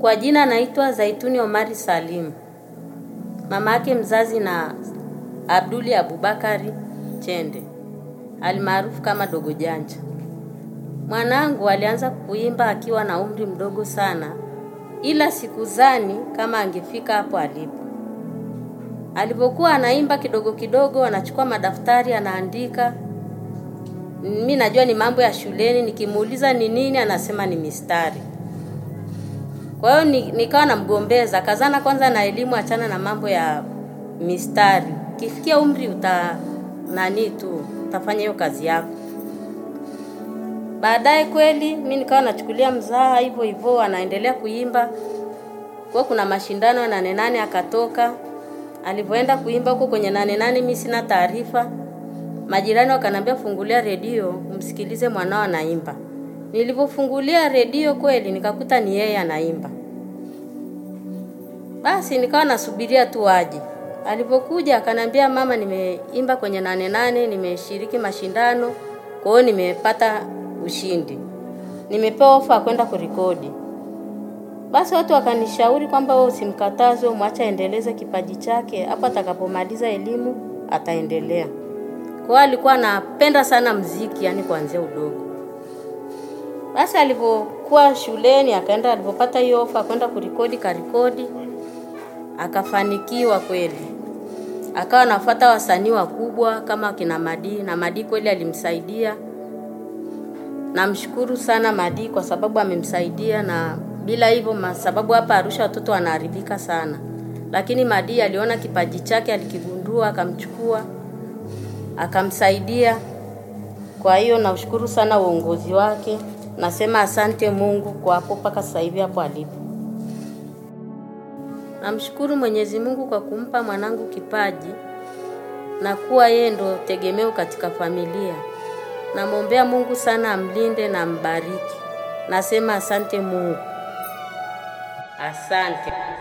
Kwa jina naitwa Zaituni Omari Salim. Mama yake mzazi na Abduli Abubakari Chende almaarufu kama Dogo Janja. Mwanangu alianza kuimba akiwa na umri mdogo sana, ila sikuzani kama angefika hapo alipo. Alipokuwa anaimba kidogo kidogo, anachukua madaftari anaandika. Mi najua ni mambo ya shuleni, nikimuuliza ni nini, anasema ni mistari. Kwa hiyo ni, nikawa namgombeza, kazana kwanza na elimu, achana na mambo ya mistari. Kifikia umri uta nani tu utafanya hiyo kazi yako. Baadaye kweli mi nikawa nachukulia mzaha hivyo hivyo, anaendelea kuimba. Kwa kuna mashindano ya nane nane akatoka. Alivyoenda kuimba huko kwenye nane nane, mi sina taarifa. Majirani wakaniambia fungulia redio msikilize mwanao anaimba. Nilivyofungulia redio kweli nikakuta ni yeye anaimba. Basi nikawa nasubiria tu aje. Alipokuja akaniambia, mama, nimeimba kwenye nane nane, nimeshiriki mashindano, kwa hiyo nimepata ushindi, nimepewa ofa kwenda kurekodi. Basi watu wakanishauri kwamba wewe usimkataze, mwache aendeleze kipaji chake, hapo atakapomaliza elimu ataendelea. Kwa hiyo alikuwa anapenda sana mziki, yani kuanzia udogo. Basi alipokuwa shuleni akaenda, alipopata hiyo ofa kwenda kurekodi, karekodi akafanikiwa kweli, akawa anafuata wasanii wakubwa kama kina Madi, na Madi kweli alimsaidia. Namshukuru sana Madi kwa sababu amemsaidia, na bila hivyo, sababu hapa Arusha watoto wanaharibika sana, lakini Madi aliona kipaji chake, alikigundua, akamchukua, akamsaidia. Kwa hiyo naushukuru sana uongozi wake, nasema asante Mungu kwa hapo mpaka sasa hivi hapo alipo. Namshukuru Mwenyezi Mungu kwa kumpa mwanangu kipaji na kuwa yeye ndo tegemeo katika familia. Namwombea Mungu sana amlinde na ambariki. Nasema asante Mungu. Asante.